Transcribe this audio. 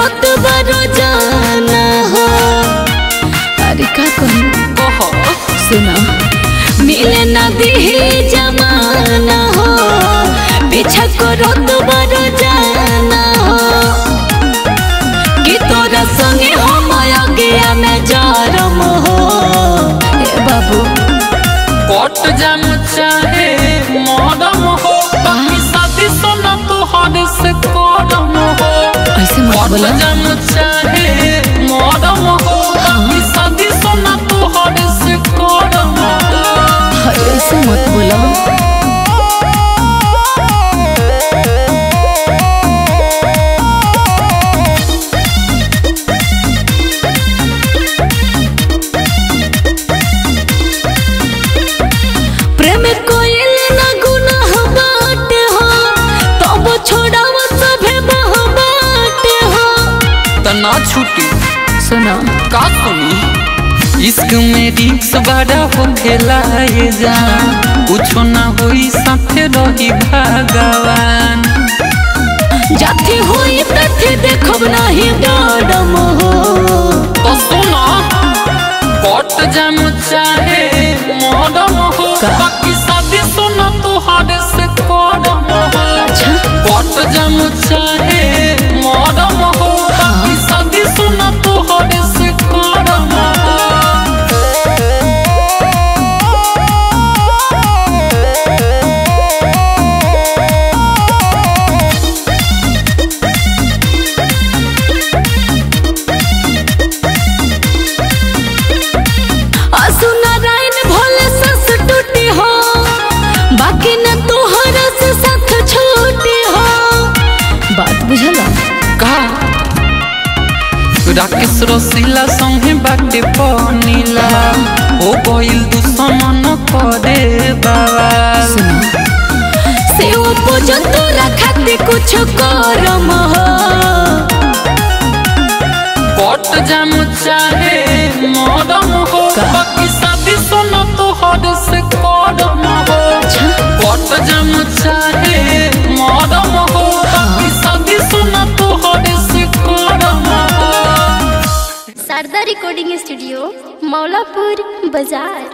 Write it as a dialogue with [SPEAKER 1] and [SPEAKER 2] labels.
[SPEAKER 1] करत बरो जाना हो अरे का कहूँ
[SPEAKER 2] ओहो
[SPEAKER 1] सुना मिले ना दिहे जमाना हो पीछा करत बरो जाना हो कि तोरा संगे हम गया में जरम हो ए बाबू
[SPEAKER 2] कट जाम चाहे मरम हो बाकी शादी सोना तोहर से करम हो
[SPEAKER 1] ऐसे मत
[SPEAKER 2] कट
[SPEAKER 1] बोला
[SPEAKER 2] जाम चाहे मरम हो बाकी शादी सोना तोहर से करम हो
[SPEAKER 1] ऐसे मत बोला प्रेम कोइल ना गुनाह बाटे हो तब छोड़ाव सभे बह बाटे हो
[SPEAKER 2] तना छुटी
[SPEAKER 1] सुना
[SPEAKER 2] का सुनी इश्क में रिक्स बड़ा हो खेलाए जाना कुछो ना होई साथे रही भगवान
[SPEAKER 1] जाती हुई तथी देखब नहीं डरम हो
[SPEAKER 2] तो सुनो कट जाम चाहे मरम हो
[SPEAKER 1] का?
[SPEAKER 2] बाकी शादी सुनो तोहर से करम हो
[SPEAKER 1] अच्छा
[SPEAKER 2] कट जाम चाहे मरम हो बाकी शादी सुनो तोहर से करम हो
[SPEAKER 1] असु नारायण भोले सस टूटी हो बाकी न तोहरा से साथ छूटी हो बात बुझला
[SPEAKER 2] का राकेश रसीला संगे बाटे पनीला ओ गइल दुश्मन करे बाबा
[SPEAKER 1] सुना से वो पूजन तोरा खातिर कुछ करम हो
[SPEAKER 2] कट जाम चाहे मरम हो
[SPEAKER 1] का?
[SPEAKER 2] बाकी शादी सुनो तोहर से करम हो
[SPEAKER 1] अच्छा
[SPEAKER 2] कट जाम चाहे मरम हो बाकी शादी सुनो तोहर से करम हो
[SPEAKER 3] शारदा रिकॉर्डिंग स्टूडियो मौलापुर बाजार